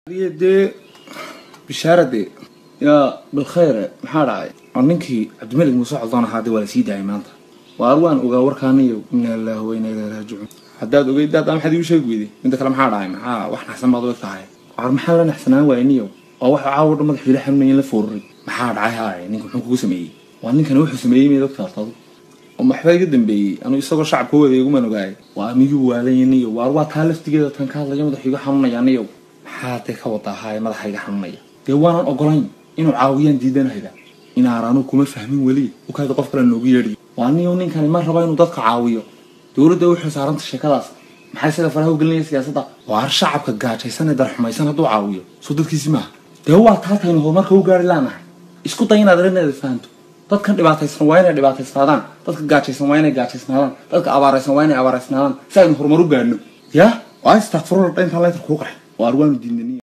dee bishaarade yaa bilkhayre maxaa dhacay oo ninkii cabdimalik muuse coddoon ahaa dee waa la sii daayay maanta waar waan ogaa warkaaniyo inna lillahi wa inna ilayhi raajicuun haddaad ogeyd daad maxaad igu sheegi weyday midda kale maxaa dhacay maxaa wax naxsan baad u eg tahay waar maxaa la naxsanaan waaya niyo oo waxa caawa dhan madax wiila xanuunaya la fooruray maxaa dhacay haay ninka muxuu kugu sameeyey waa ninkani wuxuu sameeyey miyaad ogta hortadu oo maxbaa iga dambeeyey anuu isagoo shacabka wada iguman ogaay waa miyuu waalanya niyo waar waa taa laftigeeda tan ka hadlayo madax iga xanuunaya niyo maxaa dee ka wadaa haay madaxa iga xanuunaya dee waanan ogolayn inuu caawiyaan diidanayda inaan anuu kuma fahmin weli ukaada qof kale noogu yeedhiyo waa niyo ninkani ma raba inuu dadka caawiyo dowladda waxay saaranta sheekadaas maxay sida faraha u gelinaya siyaasadda waar shacabka gaajaysan ee darxumaysan hadduu caawiyo soo dadkiisi maaha dee waa taataynu horumarka u gaari laanahay isku day inaad arinaada fahanto dadkan dhibaataysan waa inay dhibaataysnaadaan dadka gaajaysan waa inay gaajaysnaadaan dadka abaaraysan waa inay abaaraysnaadaan si aynu horumar u gaadhno yaa waa istakfurula intaan leetar kuu qaxay waar waanu diidnaniy